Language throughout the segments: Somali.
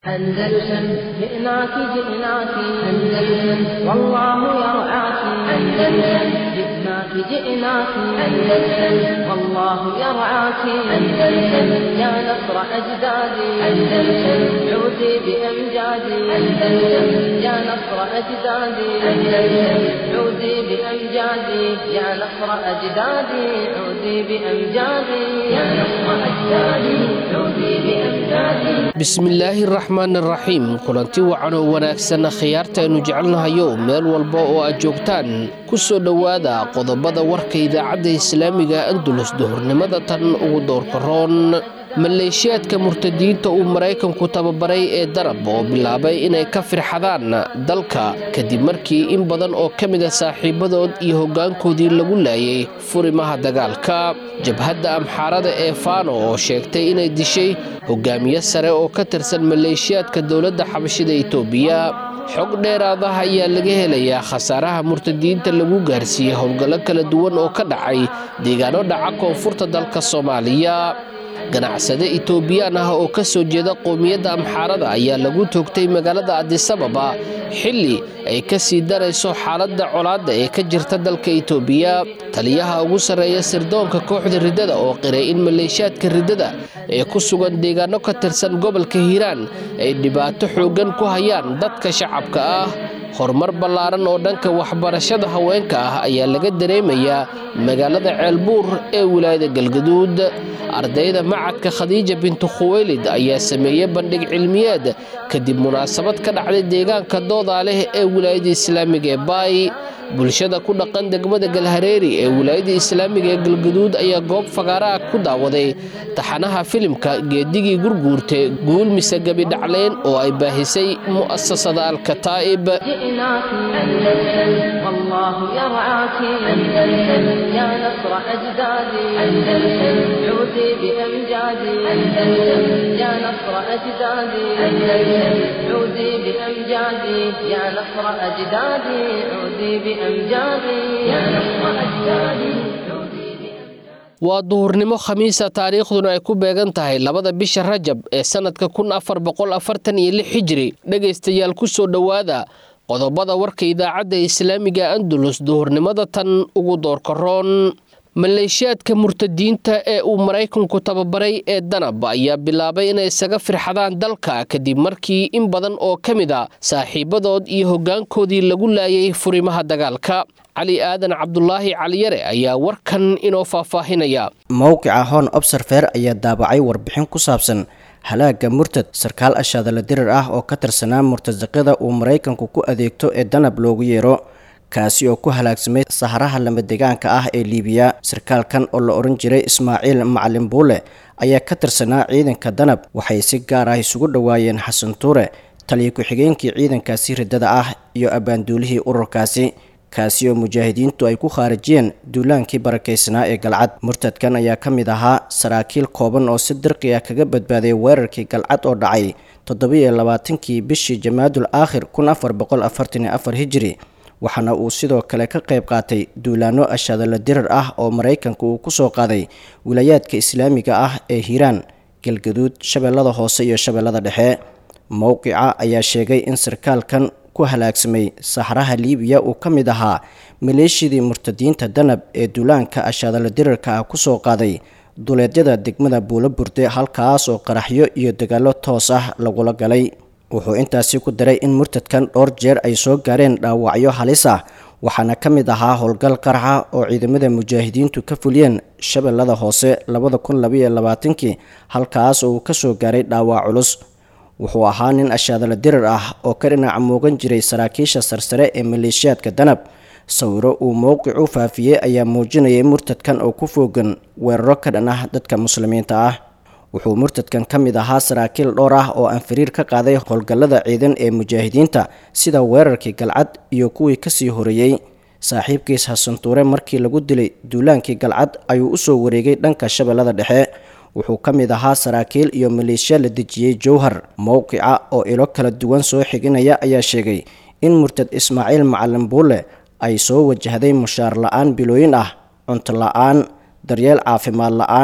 أندلسن جئناك جئناك أندلسن والله يرعاك أندلسن جئناك جئناك أندلسن والله يرعاك أندلسن يا نصر أجدادي أندلسن عودي بأمجادي أندلسن يا نصر أجدادي أندلسن عودي بأمجادي يا نصر أجدادي عودي بأمجادي يا نصر أجدادي عودي بأمجادي bismillaahi raxmaan raxiim kulanti wacan oo wanaagsan khiyaartaaynu jecelnahayo meel walba oo aad joogtaan ku soo dhowaada qodobada warka idaacadda islaamiga andulus duhurnimada tan ugu doorka roon maleeshiyaadka murtadiinta uu maraykanku tababaray ee darab oo bilaabay inay ka firxadaan dalka kadib markii in badan oo ka mid a saaxiibadood iyo hoggaankoodii lagu laayay furimaha dagaalka jabhadda amxaarada ee faano oo sheegtay inay dishay hogaamiye sare oo ka tirsan maleeshiyaadka dowladda xabashida itoobiya xog dheeraadaha ayaa laga helayaa khasaaraha murtadiinta lagu gaarsiiyey howlgallo kala duwan oo ka dhacay deegaano dhaca koonfurta dalka soomaaliya ganacsade itoobiyaan ah oo ka soo jeeda qowmiyadda amxaarada ayaa lagu toogtay magaalada adisababa xilli ay ka sii darayso xaaladda colaadda ee ka jirta dalka itoobiya taliyaha ugu sarreeya sirdoonka kooxda riddada oo qiray in maleeshiyaadka riddada ee ku sugan deegaano ka tirsan gobolka hiiraan ay dhibaato xooggan ku hayaan dadka shacabka ah horumar ballaaran oo dhanka waxbarashada haweenka ah ayaa laga dareemayaa magaalada ceelbuur ee wilaayada galgaduud ardayda macadka khadiija bintu khuweylid ayaa sameeyey bandhig cilmiyeed kadib munaasabad ka dhacday deegaanka doodaa leh ee wilaayada islaamiga ee baay bulshada ku dhaqan degmada galhareeri ee wilaayada islaamiga ee galgaduud ayaa goob fagaaraha ku daawaday taxanaha filimka geedigii gurguurte guul mise gebi dhacleen oo ay baahisay mu'asasada alkataa'ib جئناك أندلسن والله يرعاك أندلسن يا نصر أجدادي أندلسن عودي بأمجادي أندلسن يا نصر أجدادي أندلسن عودي بأمجادي يا نصر أجدادي عودي بأمجادي يا نصر أجدادي عودي waa duhurnimo khamiisa taariikhduna ay ku beegan tahay labada bisha rajab ee sannadka kun afar boqol afartan iyo lix xijiri dhegaystayaal ku soo dhowaada qodobada warka idaacadda islaamiga andulus duhurnimada tan ugu doorka roon maleeshiyaadka murtadiinta ee uu maraykanku tababaray ee danab ayaa bilaabay inay isaga firxadaan dalka kadib markii in badan oo ka mid a saaxiibadood iyo hoggaankoodii lagu laayay furimaha dagaalka cali aadan cabdulaahi caliyare ayaa warkan inoo faahfaahinaya mowqica hon obserfer ayaa daabacay warbixin ku saabsan halaaga murtad sarkaal ashaadala dirir ah oo ka tirsanaa murtasaqada uu maraykanku ku adeegto ee danab loogu yeero kaasi oo ku halaagsamay saharaha lamadegaanka ah ee liibiya sarkaalkan oo la odhan jiray ismaaciil macalin buule ayaa ka tirsanaa ciidanka danab waxay si gaar ah isugu dhowaayeen xasan tuure taliya ku-xigeenkii ciidankaasi riddada ah iyo abbaanduulihii ururkaasi kaasi oo mujaahidiintu ay ku khaarijiyeen duulaankii barakaysanaa ee galcad murtadkan ayaa ka mid ahaa saraakiil kooban oo si dirqi ah kaga badbaaday weerarkii galcad oo dhacay toddobiyo labaatankii bishii jamaadul aakhir kun afar boqol afartan iyo afar hijiri waxaana uu sidoo kale ka qayb qaatay duulaano ashaadala dirar ah oo maraykanka uu ku soo qaaday wilaayaadka islaamiga ah ee hiiraan galgaduud shabeellada hoose iyo shabeellada dhexe mowqica ayaa sheegay in sarkaalkan ku halaagsamay saxraha liibiya uu ka mid ahaa maleeshiyadii murtadiinta danab ee duulaanka ashaadala dirarka ah kusoo qaaday duleedyada degmada buulo burde halkaas oo qaraxyo iyo dagaallo toos ah lagula galay wuxuu intaasi ku daray in murtadkan dhowr jeer ay soo gaareen dhaawacyo halis ah waxaana ka mid ahaa howlgal qaraxa oo ciidamada mujaahidiintu ka fuliyeen shabeellada hoose labada kun labaiyo labaatankii halkaas oo uu kasoo gaaray dhaawac culus wuxuu ahaa nin ashaadala dirar ah oo ka dhinaca muugan jiray saraakiisha sarsare ee maleeshiyaadka danab sawiro uu mowqicu faafiyey ayaa muujinayay murtadkan oo ku foogan weeraro ka dhan ah dadka muslimiinta ah wuxuu murtadkan ka mid ahaa saraakiil dhowr ah oo aan fariir ka qaaday howlgallada ciidan ee mujaahidiinta sida weerarkii galcad iyo kuwii kasii horeeyey saaxiibkiis hasantuure markii lagu dilay duulaankii galcad ayuu usoo wareegay dhanka shabeellada dhexe wuxuu ka mid ahaa saraakiil iyo maleeshiya la dejiyey jowhar mowqica oo ilo kala duwan soo xiginaya ayaa sheegay in murtad ismaaciil macalin buule ay soo wajahday mushaar la-aan bilooyin ah cunto la-aan daryeel caafimaad la-aan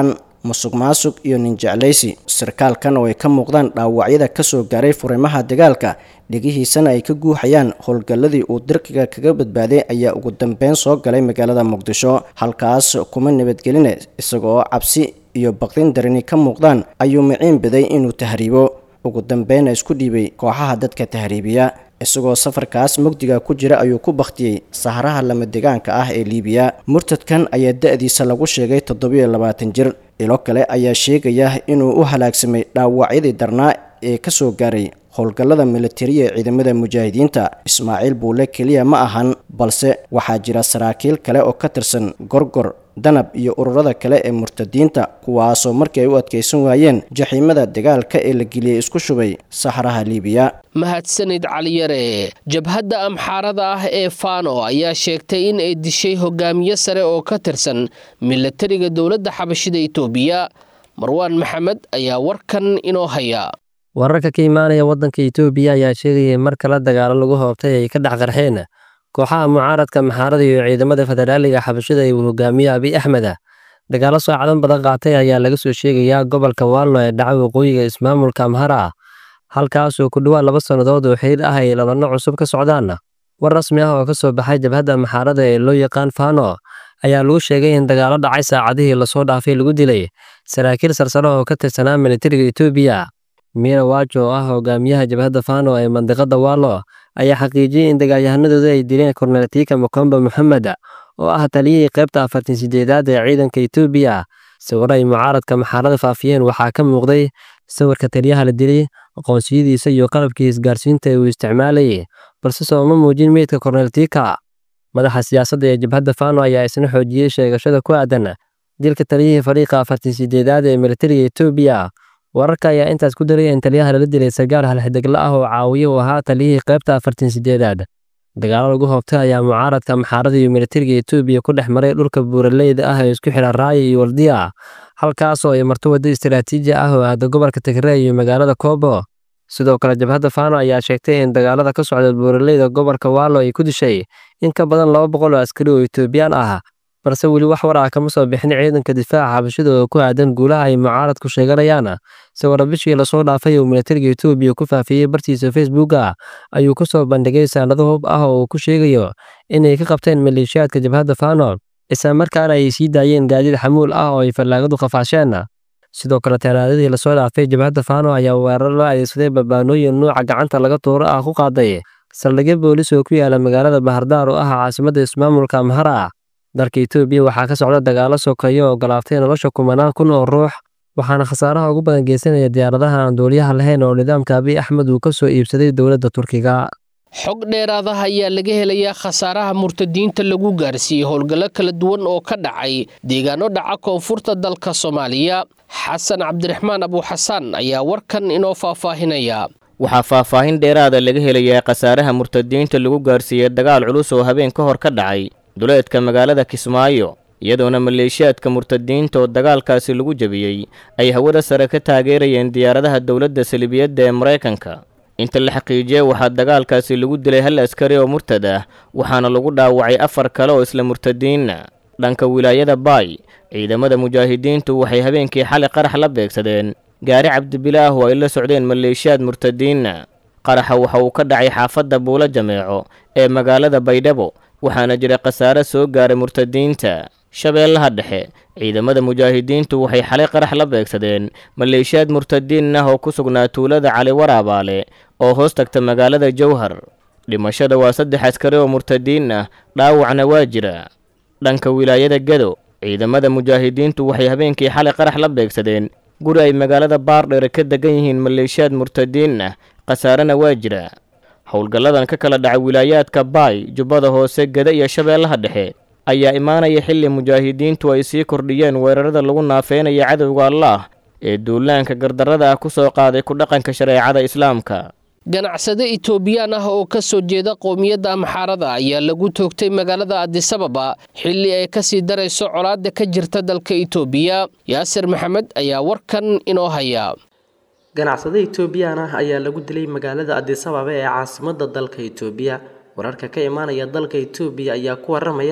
musuq maasuq iyo ninjeclaysi sarkaalkan oo ay ka muuqdaan dhaawacyada kasoo gaaray furimaha dagaalka dhigihiisana ay ka guuxayaan howlgalladii uu dirqiga kaga badbaaday ayaa ugu dambeyn soo galay magaalada muqdisho halkaas kuma nabadgeline isagoo cabsi iyo baqdin darini ka muuqdaan ayuu miciin biday inuu tahriibo ugu dambeyna isku dhiibay kooxaha dadka tahriibiya isagoo safarkaas mugdiga ku jira ayuu ku bakhtiyey saharaha lama degaanka ah ee liibiya murtadkan ayaa da-diisa lagu sheegay toddobiyo labaatan jir ilo kale ayaa sheegaya inuu u halaagsamay dhaawacyadii darnaa ee kasoo gaaray howlgallada militariya ee ciidamada mujaahidiinta ismaaciil buule keliya ma ahan balse waxaa jira saraakiil kale oo ka tirsan gorgor danab iyo ururada kale ee murtadiinta kuwaasoo markii ay u adkaysan waayeen jaxiimada dagaalka ee la geliyey isku shubay saxraha liibiya mahadsanid caliyare jabhadda amxaarada ah ee fano ayaa sheegtay in ay dishay hogaamiye sare oo ka tirsan milatariga dowladda xabashida itoobiya marwaan maxamed ayaa warkan inoo haya wararka ka imaanaya waddanka itoobiya ayaa sheegayay mar kale dagaalo lagu hoobtay ay ka dhex qarxeen kooxaha mucaaradka maxaarada iyo ciidamada federaaliga xabashida ee uu hogaamiye abiy axmed dagaalo saacadan badan qaatay ayaa laga soo sheegayaa gobolka waalno ee dhaca waqooyiga ismaamulka amhara halkaasoo ku dhowaad laba sannadood oo xiriir ah ay labanno cusub ka socdaan war rasmi ah oo ka soo baxay jabhadda maxaarada ee loo yaqaan fano ayaa lagu sheegay in dagaalo dhacay saacadihii lasoo dhaafay lagu dilay saraakiil sarsare oo ka tirsanaa militariga etoobiya miina waajo oo ah hogaamiyaha jabhadda fano ee mandiqada waalo ayaa xaqiijiyey in dagaalyahanadooda ay dileen korneltiika mokomba moxamed oo ah taliyihii qaybta afartan sideedaad ee ciidanka etoobiya sawiro ay mucaaradka maxaarada faafiyeen waxaa ka muuqday sawirka taliyaha la dilay aqoonsiyadiisa iyo qalabkii isgaarsiinta ee uu isticmaalayay balse sooma muujin meydka korneltiika madaxa siyaasadda ee jabhadda fano ayaa isna xoojiyey sheegashada ku aadan dilka taliyihii fariiqa afartan sideedaad ee militariga etoobiya wararka ayaa intaas ku daray in taliyaha lala dilay sagaal halxidegla ah oo caawiye u ahaa taliyihii qaybta afartan sideedaad dagaalo lagu hoobtay ayaa mucaaradka maxaarada iyo militariga etoobiya ku dhex maray dhulka buuraleyda ah ee isku xidha raaya iyo waldiya halkaasoo ay marto waddo istaraatiiji ah oo aada gobolka tigrey iyo magaalada koobo sidoo kale jabhadda fano ayaa sheegtay in dagaalada ka socda buuraleyda gobolka waalo ay ku dishay in ka badan laba boqol oo askari oo etoobiyaan ah balse weli wax war ah kama soo bixin ciidanka difaaca xabashida oo ku aadan guulaha ay mucaaradku sheeganayaan sawiro bishii lasoo dhaafay uu militariga etoobiya ku faafiyey bartiisa facebooka ayuu ku soo bandhigay saanado hub ah oo uu ku sheegayo inay ka qabteen maleeshiyaadka jabhadda fano isla markaana ay sii daayeen gaadiid xamuul ah oo ay fallaagadu qafaasheen sidoo kale talaadadii lasoo dhaafay jabhadda fano ayaa weerar loo adeegsaday barbaanooyin nuuca gacanta laga tuuro ah ku qaaday saldhigyo boolis oo ku yaala magaalada bahardaar oo ah caasimadda ismaamulka amhara dalka etoobiya waxaa ka socda dagaalo sokeeyo oo galaaftay nolosha kumanaan kun oo ruux waxaana khasaaraha ugu badan geysanaya diyaaradaha aan duuliyaha lahayn oo nidaamka abiy axmed uu ka soo iibsaday dowladda turkiga xog dheeraadaha ayaa laga helayaa khasaaraha murtadiinta lagu gaarsiiyey howlgallo kala duwan oo ka dhacay deegaano dhaca koonfurta dalka soomaaliya xasan cabdiraxmaan abuuxasaan ayaa warkan inoo faahfaahinaya waxaa faahfaahin dheeraada laga helayaa khasaaraha murtadiinta lagu gaarsiiyey dagaal culus oo habeen ka hor ka dhacay duleedka magaalada kismaayo iyadoona maleeshiyaadka murtadiinta oo dagaalkaasi lagu jebiyey ay hawada sare ka taageerayeen diyaaradaha dowladda salibiyadda ee maraykanka inta la xaqiijiyey waxaa dagaalkaasi lagu dilay hal askari oo murtad ah waxaana lagu dhaawacay afar kale oo isla murtadiinna dhanka wilaayada baay ciidamada mujaahidiintu waxay habeenkii xali qarax la beegsadeen gaari cabdibilaah oo ay la socdeen maleeshiyaad murtadiinna qaraxa waxa uu ka dhacay xaafadda buulo jameeco ee magaalada baydhabo waxaana jira khasaare soo gaaray murtadiinta shabeellaha dhexe ciidamada mujaahidiintu waxay xalay qarax la beegsadeen maleeshiyaad murtadiin ah oo ku sugnaa tuulada cali waraabaale oo hoos tagta magaalada jowhar dhimashada waa saddex askari oo murtadiin ah dhaawacna waa jira dhanka wilaayada gedo ciidamada mujaahidiintu waxay habeenkii xalay qarax la beegsadeen guri ay magaalada baardheere ka degan yihiin maleeshiyaad murtadiin ah khasaarena waa jira howlgalladan ka kala dhaca wilaayaadka baay jubbada hoose geda iyo shabeellaha dhexe ayaa imaanaya xilli mujaahidiintu ay sii kordhiyeen weerarada lagu naafeynaya cadowga allaah ee duulaanka gardarrada ah ku soo qaaday ku dhaqanka shareecada islaamka ganacsade itoobiyaan ah oo ka soo jeeda qowmiyadda amxaarada ayaa lagu toogtay magaalada adisababa xilli ay ka sii darayso colaadda ka jirta dalka itoobiya yaasir maxamed ayaa warkan inoo haya ganacsade itoobiyaan ah ayaa lagu dilay magaalada adisababa ee caasimadda dalka itoobiya wararka ka imaanaya dalka itoobiya ayaa ku waramaya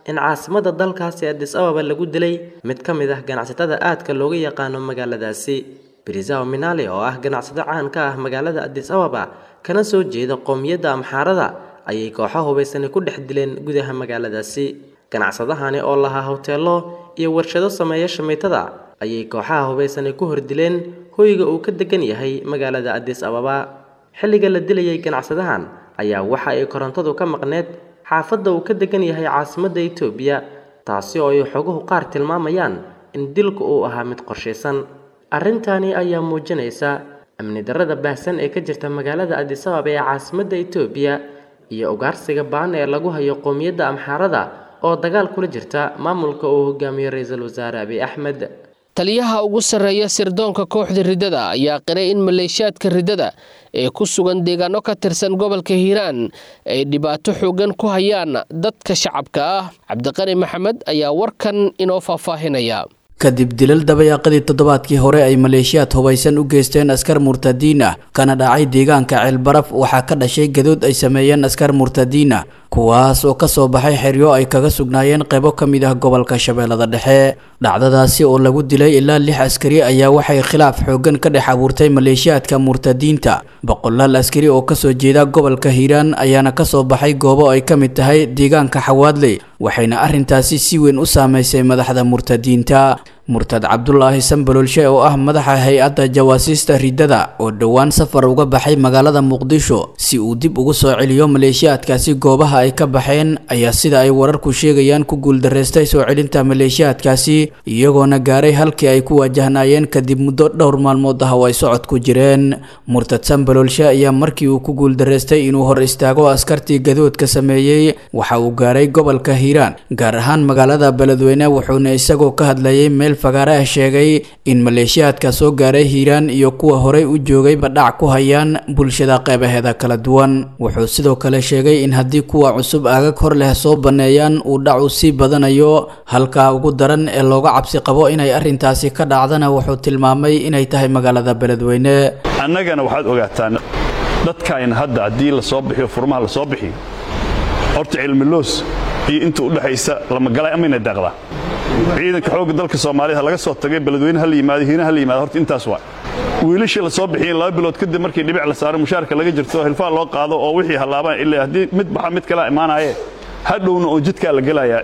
in caasimada dalkaasi adis ababa lagu dilay mid ka mid ah ganacsatada aadka looga yaqaano magaaladaasi brizao minale oo ah ganacsado caan ka ah magaalada adis ababa kana soo jeeda qowmiyadda amxaarada ayay kooxo hubaysani ku dhex dileen gudaha magaaladaasi ganacsadahani oo lahaa hoteelo iyo warshado sameeya shamiitada ayay kooxaha hubaysani ku hordileen hoyga uu ka degan yahay magaalada adis ababa xilliga la dilayay ganacsadahan ayaa waxa ay korontadu ka maqneed xaafadda uu ka degan yahay caasimadda itoobiya taasi oo ay xoguhu qaar tilmaamayaan in dilku uu ahaa mid qorshaysan arrintani ayaa muujinaysa amni darrada baahsan ee ka jirta magaalada adis ababa ee caasimadda itoobiya iyo ugaarsiga baan ee lagu hayo qowmiyadda amxaarada oo dagaal kula jirta maamulka uu hogaamiyo ra-iisul wasaare abiy axmed taliyaha ugu sarreeya sirdoonka kooxda riddada ayaa qiray in maleeshiyaadka riddada ee ku sugan deegaano ka tirsan gobolka hiiraan ay dhibaato xoogan ku hayaan dadka shacabka ah cabdiqani maxamed ayaa warkan inoo faahfaahinaya kadib dilal dabayaaqadii toddobaadkii hore ay maleeshiyaad hubaysan u geysteen askar murtadiin ah kana dhacay deegaanka ceelbaraf waxaa ka dhashay gadood ay sameeyeen askar murtadiin ah kuwaas oo ka soo baxay xeryo ay kaga sugnaayeen qaybo ka mid ah gobolka shabeellada dhexe dhacdadaasi oo lagu dilay ilaa lix askari ayaa waxay khilaaf xooggan ka dhex abuurtay maleeshiyaadka murtadiinta boqolaal askari oo kasoo jeeda gobolka hiiraan ayaana kasoo baxay goobo ay ka mid tahay deegaanka xawaadley waxayna arrintaasi si weyn u saameysay madaxda murtadiinta murtad cabdulaahi sambalolshe oo ah madaxa hay-adda jawaasiista riddada oo dhowaan safar uga baxay magaalada muqdisho si uu dib ugu soo celiyo maleeshiyaadkaasi goobaha ay ka baxeen ayaa sida ay wararku sheegayaan ku guuldareystay soo celinta maleeshiyaadkaasi iyagoona gaaray halkii ay ku waajahnaayeen kadib muddo dhowr maalmood ah oo ay socod ku jireen murtad sambalolshe ayaa markii uu ku guuldareystay inuu hor istaago askartii gadoodka sameeyey waxa uu gaaray gobolka hiiraan gaar ahaan magaalada beledweyne wuxuuna isagoo ka hadlayay meel fagaare ah sheegay in maleeshiyaadka soo gaaray hiiraan iyo kuwa horey u joogayba dhac ku hayaan bulshada qeybaheeda kala duwan wuxuu sidoo kale sheegay in haddii kuwa cusub aagag hor leh soo banneeyaan uu dhacu sii badanayo halkaa ugu daran ee looga cabsi qabo inay arrintaasi ka dhacdana wuxuu tilmaamay inay tahay magaalada beledweyne annagana waxaad ogaataan dadkaayna hadda haddii la soo bixiyo furmaha la soo bixiyo horta cilmiloos iyo inta u dhexaysa lamagalay amayna daaqdaa ciidanka xoogga dalka soomaaliyed ha laga soo tagay beledweyne ha la yimaado hiina ha la yimaado horta intaas waa wiilashii la soo bixiyeen laba bilood kadib markii dhibic la saaro mushaarka laga jirto hilfaa loo qaado oo wixii hallaabaan ilaa haddii mid baxa mid kalaa imaanaaye hadhowna oo jidkaa la gelayaa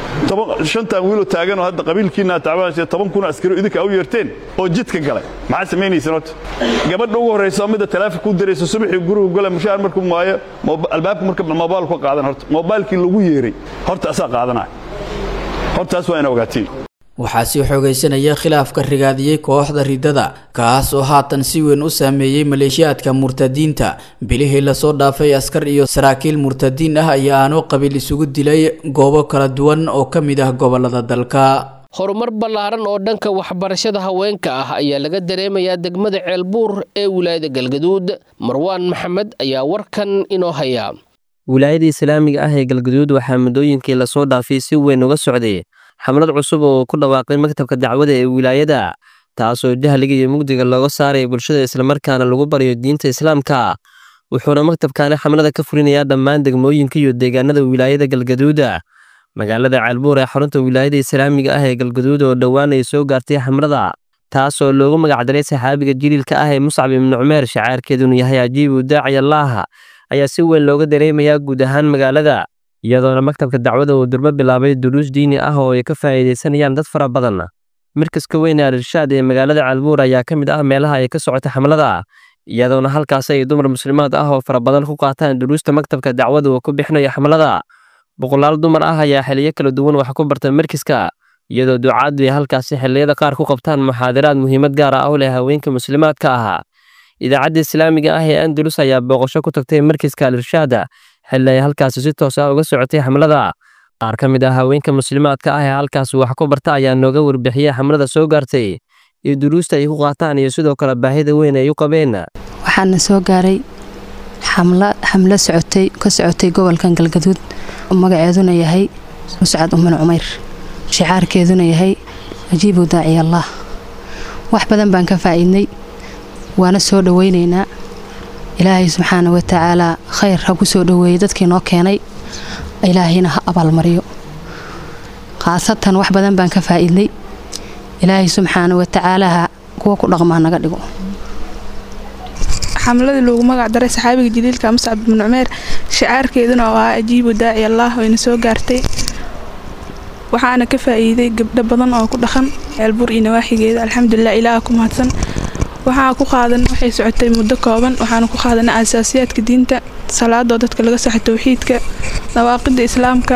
shantan wiiloo taaganoo hadda qabiilkiina tacbaanaysa toban kun askari idinka u yeerteen oo jidka galay maxaa samaynaysan horta gabadha ugu horraysa oo midda taleefon ku diraysa subaxii gurigu gala mushaar markuu maayo albaabka marka moobaal ku qaadan horta moobaalkii lagu yeeray horta asaa qaadanaya hortaas waa ina ogaatiin waxaa sii xoogaysanaya khilaafka rigaadiyey kooxda riddada kaas oo haatan si weyn u saameeyey maleeshiyaadka murtadiinta bilihii lasoo dhaafay askar iyo saraakiil murtadiin ah ayaa aanoo qabiil isugu dilay goobo kala duwan oo ka mid ah gobolada dalka horumar ballaaran oo dhanka waxbarashada haweenka ah ayaa laga dareemayaa degmada ceelbuur ee wilaayada galgaduud marwaan maxamed ayaa warkan inoo haya wilaayada islaamiga ah ee galgaduud waxaa muddooyinkii lasoo dhaafay si weyn uga socday xamlad cusub oo ku dhawaaqay maktabka dacwada ee wilaayada taasoo jahliga iyo mugdiga looga saaraya bulshada islamarkaana lagu baryo diinta islaamka wuxuuna maktabkaani xamlada ka fulinayaa dhammaan degmooyinka iyo deegaanada wilaayada galgaduuda magaalada ceelbuur ee xarunta wilaayada islaamiga ah ee galgaduud oo dhowaan ay soo gaartay xamlada taasoo loogu magacdaray saxaabiga jiliilka ah ee muscab ibnu cumeer shacaarkeeduna yahay ajiibu daaci allaaha ayaa si weyn looga dareemayaa guud ahaan magaalada iyadoona maktabka dacwada uu durbo bilaabay duruus diini ah oo ay ka faa'iidaysanayaan dad fara badan markaska weyn ee al-irshaad ee magaalada calbuur ayaa ka mid ah meelaha ay ka socota xamlada iyadoona halkaas ay dumar muslimaad ah oo fara badan ku qaataan duruusta maktabka dacwada uu ku bixinayo xamlada boqolaal dumar ah ayaa xiliyo kala duwan wax ku barta markiska iyadoo ducaadu ay halkaasi xilliyada qaar ku qabtaan muxaadaraad muhiimad gaar ah u leh haweenka muslimaadka ah idaacadda islaamiga ah ee andalus ayaa booqasho ku tagtay markiska al-irshaada xilli ay halkaasi si toos ah uga socotay xamlada qaar ka mid ah haweenka muslimaadka ah ee halkaas wax ku barta ayaa nooga warbixiyey xamlada soo gaartay iyo duruusta ay ku qaataan iyo sidoo kale baahida weyn ay u qabeen waxaana soo gaaray xamlo socotay ka socotay gobolkan galgaduud magaceeduna yahay muscad uman cumeyr shicaarkeeduna yahay ajiibu daaciy allah wax badan baan ka faa'iidnay waana soo dhowaynaynaa ilaahay subxaana wa tacaalaa khayr ha ku soo dhoweeyey dadkii noo keenay ilaahayna ha abaalmariyo khaasatan wax badan baan ka faa'iidnay ilaahay subxaana wa tacaalaha kuwa ku dhaqmaa naga dhigo xamladii loogu magac daray saxaabiga jaliilka muscab ibnu cumeer shicaarkeeduna oo ah ajiibu daaci allah wayna soo gaartay waxaana ka faa'iiday gabdho badan oo ku dhaqan ceelbur iyo nawaaxigeeda alxamdulilah ilaaha ku mahadsan waxaa ku qaadan waxay socotay muddo kooban waxaana ku qaadanay asaasiyaadka diinta salaadoo dadka laga saxo towxiidka dawaaqida islaamka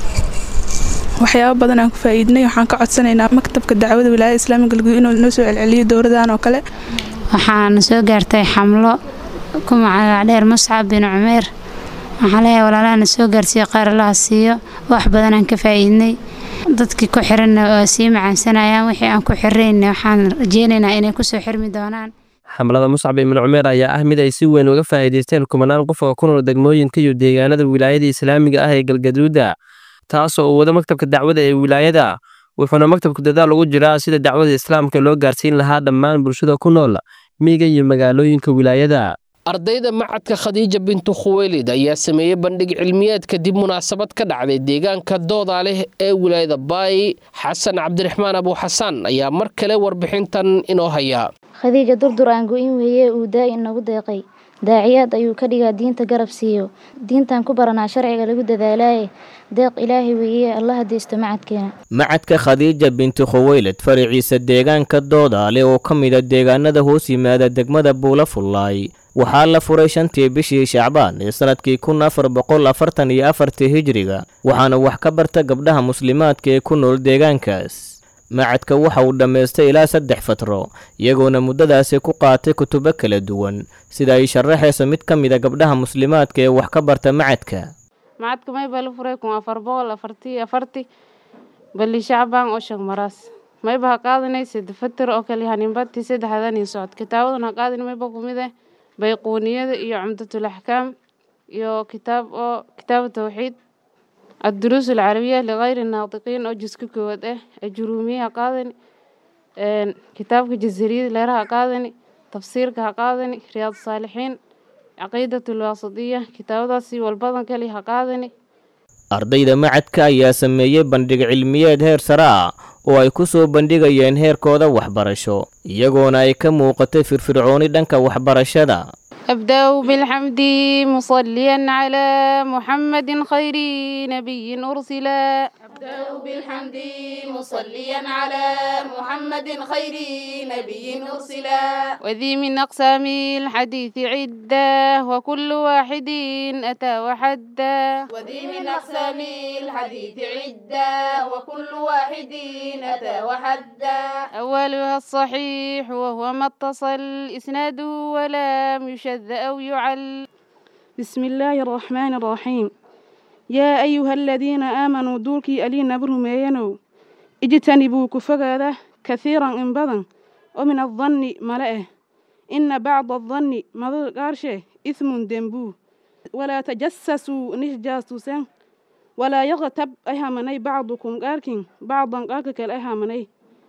waxyaabo badan aan ku faa'iidnay waxaan ka codsanaynaa maktabka dacwada wilaayada islaamiga galguud inuu noo soo celceliyo dowradan oo kale waxaana soo gaartay xamlo ku magac dheer muscab bin cumeer waxaan leeyahay walaalahana soo gaarsiiyo qaar allaha siiyo wax badan aan ka faa'iidnay dadkii ku xiranna waa sii macaansanayaan wixii aan ku xirayna waxaan rajeynaynaa inay kusoo xirmi doonaan xamlada muscab ibnu cumeer ayaa ah mid ay si weyn uga faa'iidaysteen kumanaan qof oo ku nool degmooyinka iyo deegaanada wilaayada islaamiga ah ee galgaduuda taasoo uu wado maktabka dacwada ee wilaayada wuxuuna maktabku dadaal ugu jiraa sida dacwada islaamka loo gaarsiin lahaa dhammaan bulshada ku nool miyiga iyo magaalooyinka wilaayada ardayda macadka khadiija bintu khuweylid ayaa sameeyey bandhig cilmiyeed kadib munaasabad ka dhacday deegaanka dooda leh ee wilaayada baay xasan cabdiraxmaan abu xasan ayaa mar kale warbixintan inoo haya khadiija durdur aan go-in weeye uu daa'in nagu deeqay daaciyaad ayuu ka dhigaa diinta garab siiyo diintan ku baranaa sharciga lagu dadaalaaye deeq ilaahay weeye allaha deysto macadkeena macadka khadiija binti khuweylad faraciisa deegaanka doodaale oo ka mida deegaanada hoos yimaada degmada buula fullaay waxaa la furay shantii bishii shacbaan ee sannadkii kun afar boqol afartan iyo afartii hijiriga waxaana wax ka barta gabdhaha muslimaadka ee ku nool deegaankaas macadka waxa uu dhammaystay ilaa saddex fatro iyagoona muddadaasi ku qaatay kutubo kala duwan sida ay sharaxayso mid ka mida gabdhaha muslimaadka ee wax ka barta macadka macadka mayba la furay kun afar boqol afartii afarti bali shacbaan oo shan maraas mayba ha qaadanay sida fatir oo kale haninbati saddexdan iyo socod kitaabadan ha qaadin mayba kumid eh bayquuniyada iyo cumdatul axkaam iyo kitaab oo kitaabu tawxiid الدروس العربية لغير الناطقين أو جزء كود إيه الجرومية قادني كتابك جزرية ليرها قادني تفسيرك قادني رياض الصالحين عقيدة الواسطية كتاب داسي والبطن كلي قادني ardayda macadka ayaa sameeyey bandhig cilmiyeed heer sare ah oo ay ku soo bandhigayeen heerkooda waxbarasho iyagoona ay ka muuqatay firfircooni dhanka waxbarashada أبدأ بالحمد مصليا على محمد خير نبي أرسلا أبدأ بالحمد مصليا على محمد خير نبي أرسلا وذي من أقسام الحديث عدة وكل واحد أتى وحدا وذي من أقسام الحديث عدة وكل واحد أتى وحدا أولها الصحيح وهو ما اتصل إسناده ولم يشد أو يعل بسم الله الرحمن الرحيم يا أيها الذين آمنوا دولكي ألينا برمينو اجتنبوا كفغاده كثيرا إن بدن ومن الظن ملئه إن بعض الظن مضر قارشه إثم دنبو ولا تجسسوا نجاسوسا ولا يغتب أهمني بعضكم قاركين بعضا قارك الأهمني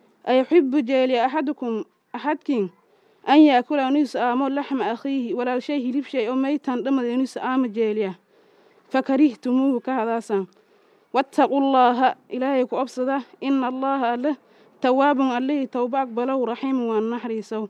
أيحب جيلي أحدكم أحدكين an yaakula inuu is-aamo laxma akhiihi walaalshay hilib shay oo maytan dhamad inuu is-aamo jeeliya fakarihtumuuhu ka hadaasan wattaqullaaha ilaahay ku obsada ina allaaha alle tawaabun allihii towba aqbalow raxiimu waan naxariisow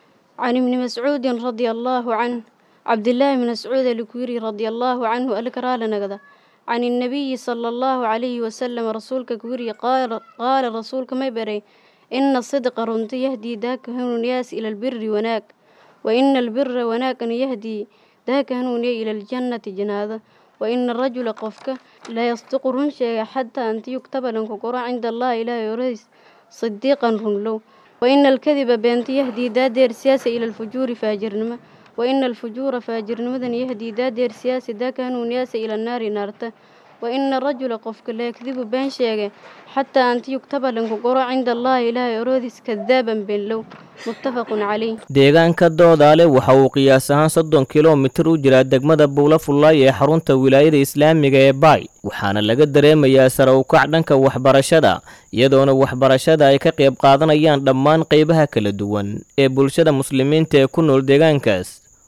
عن ابن مسعود رضي الله عنه عبد الله بن مسعود الكويري رضي الله عنه الكرال نقضى عن النبي صلى الله عليه وسلم رسولك كويري قال قال رسولك ما بري إن الصدق رنت يهدي ذاك هنونياس إلى البر وناك وإن البر وناك يهدي ذاك هنوني إلى الجنة جنازة وإن الرجل قفك لا يصدق رنشا حتى أنت يكتب لنك قرى عند الله إلى يريس صديقا رنلو وإن الكذب بنت يهدي دادير سياسة إلى الفجور فاجرنما وإن الفجور فاجرنما يهدي دادير سياسة ذاك هنونياس إلى النار نارته وإن الرجل قفك لا يكذب بين شيء حتى أنت يكتب لنك قرى عند الله إله يرودس كذابا بين لو متفق عليه deegaanka doodaale waxa uu qiyaas ahaan soddon kilomitir u jiraa degmada buula fullaay ee xarunta wilaayada islaamiga ee baay waxaana laga dareemayaa sare u kac dhanka waxbarashada iyadoona waxbarashada ay ka qayb qaadanayaan dhammaan qaybaha kala duwan ee bulshada muslimiinta ee ku nool deegaankaas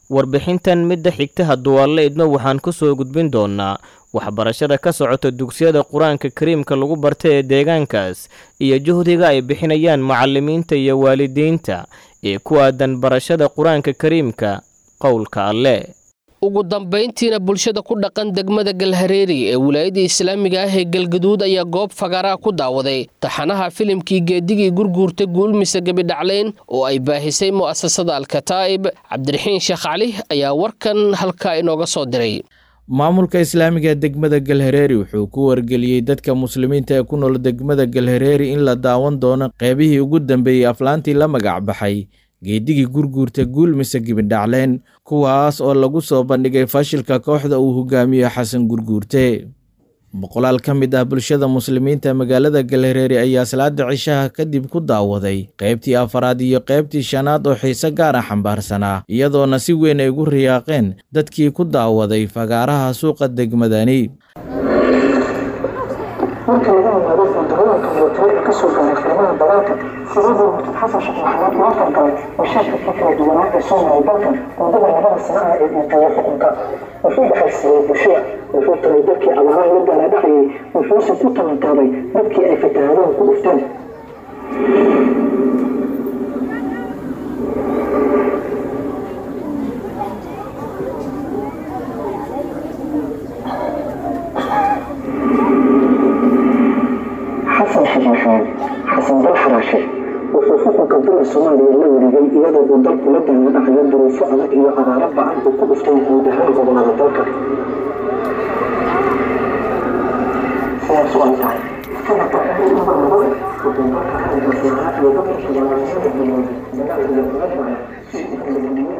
warbixintan midda xigta hadduu alle idmo waxaan ku soo gudbin doonnaa waxbarashada ka socota dugsiyada qur-aanka kariimka lagu barta ee deegaankaas iyo juhdiga ay bixinayaan macallimiinta iyo waalidiinta ee ku aadan barashada qur-aanka kariimka qowlka alle ugu dambayntiina bulshada ku dhaqan degmada galhareeri ee wilaayadda islaamiga ah ee galgaduud ayaa goob fagaaraa ku daawaday taxanaha filimkii geedigii gurguurta guulmise gebidhacleyn oo ay baahisay mu'asasada alkataa'ib cabdiraxiin sheekh cali ayaa warkan halkaa inooga soo diray maamulka islaamiga degmada galhareeri wuxuu ku wargeliyey dadka muslimiinta ee ku nool degmada galhareeri in la daawan doono qeybihii ugu dambeeyey aflaantii la magac baxay geedigii gurguurta guul mise gibidhacleen kuwaas oo lagu soo bandhigay fashilka kooxda uu hogaamiyo xasan gurguurte boqolaal ka mid ah bulshada muslimiinta magaalada galhareeri ayaa salaada cishaha kadib ku daawaday qaybtii afaraad iyo qaybtii shanaad oo xiise gaara xambaarsanaa iyadoona si weyn ay ugu riyaaqeen dadkii ku daawaday fagaaraha suuqa degmadani marka laga yimaado guuldarooyinka militari ee kasoo gaaray qiimaha dagaalka sidii murtad xasan sheekh maxamed loo falgalay mashaakilkii kala duwanaa ee soo maray dalkan muddada labada sano ah ee uu joogo xukunka wuxuu dhaxalsiiyey bulshada wuxuu tagay dadkii abaaraha la gaala dhacayay wuxuuse ku tabantaabay dadkii ay fatahaadeen ku dhufteen xasan sheekh maxamed xasan dal xaraashe wuxuu xukunka dalka soomaaliya la wareegay iyadoo uu dalku la daala dhacayo duruufo adag iyo abaaro ba-an uu ku dhuftay guud ahaan gobolada dalka sidaas oo ay tahay sanadka xilli umar lagu eg wuxuu dalka xaliga fiiraa iyo dadka xildhibaanimada bilowday dagaal iyo muradmaya si uu kaladuwo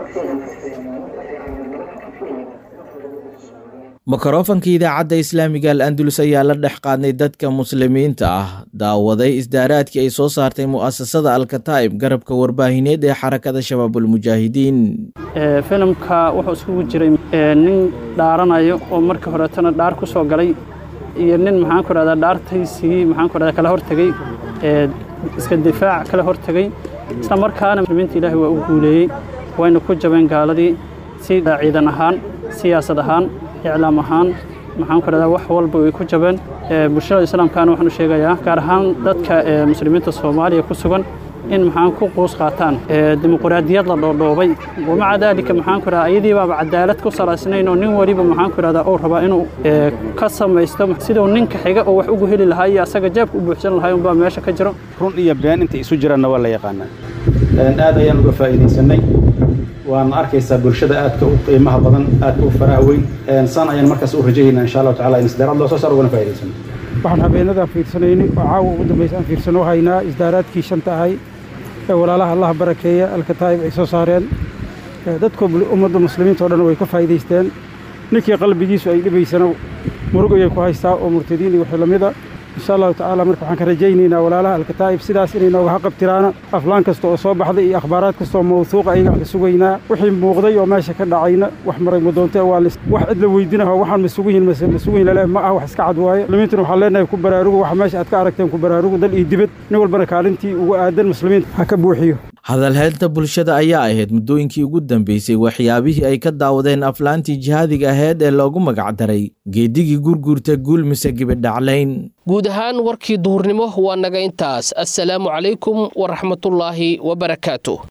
mikrofanka idaacadda islaamiga al andalus ayaa la dhex qaadnay dadka muslimiinta ah daawaday isdaaraadkii ay soo saartay mu'asasada alkataa'ib garabka warbaahineed ee xarakada shabaabulmujaahidiin filimka wuxuu isugu jiray nin dhaaranayo oo markii horeetana dhaar ku soo galay iyo nin maxaan ku rahdaa dhaartaysigii maxaan ku rahdaa kala hortegey iska difaac kala hortegey isla markaana muslimiinta ilaahay waa u guuleeyey wayna ku jabeen gaaladii si ciidan ahaan siyaasad ahaan iclaam ahaan maxaan ku rahdaa wax walba way ku jabeen bulshada islaamkaana waxaan u sheegayaa gaar ahaan dadka muslimiinta soomaaliya ku sugan in maxaan ku quus qaataan dimuqraadiyad la dhoodhoobay wamaca daalika maxaan ku rahdaa ayadii baaba cadaalad ku salaysnayn oo nin waliba maxaan ku rahdaa uu rabaa inuu ka samaysto siduu ninka xiga oo wax ugu heli lahaa iyo asaga jeebka u buuxsan lahaa unbaa meesha ka jiro run iyo been inta isu jiraanna waa la yaqaanaa aad ayaan uga faa'iidaysanay waana arkaysaa bulshada aadka u qiimaha badan aadka u faraha weyn saan ayaan markaas u rajaynaa insha allahu tacala in isdaaraad loo soo saar ugana faa'iidaysano waxaan habeenadan fiirsanayni oo caawa ugu dambaysa aan fiirsano haynaa isdaaraadkii shanta ahay ee walaalaha allaha barakeeya alkataa'ib ay soo saareen dadka ummadda muslimiinta oo dhan way ka faa'iidaysteen ninkii qalbigiisu ay dhibaysana murug ayay ku haystaa oo murtadiin iyo wixii lamida insha allahu tacaala marka waxaan ka rajaynaynaa walaalaha alkataa'ib sidaas inay nooga haqabtiraana aflaan kasta oo soo baxday iyo akhbaaraad kasta oo mawsuuqa ayaga aan ka sugaynaa wixii muuqday oo meesha ka dhacayna wax maray madoonte waa wax cid la weydinaho waxaan ma sugan yihin mase ma sugan yihin lale ma ah wax iska cad waaye muslimiintuna waxaan leenahay ku baraarugu waxa meesha aad ka aragteen ku baraarugu dal iyo dibad nin walbana kaalintii ugu aadan muslimiinta ha ka buuxiyo hadalheynta bulshada ayaa ahayd muddooyinkii ugu dambeysay waxyaabihii ay ka daawadeen aflaantii jihaadiga aheyd ee loogu magacdaray geedigii gurguurta guul mise gibidhaclayn guud ahaan warkii duhurnimo waa naga intaas assalaamu calaykum waraxmatullaahi wabarakaatu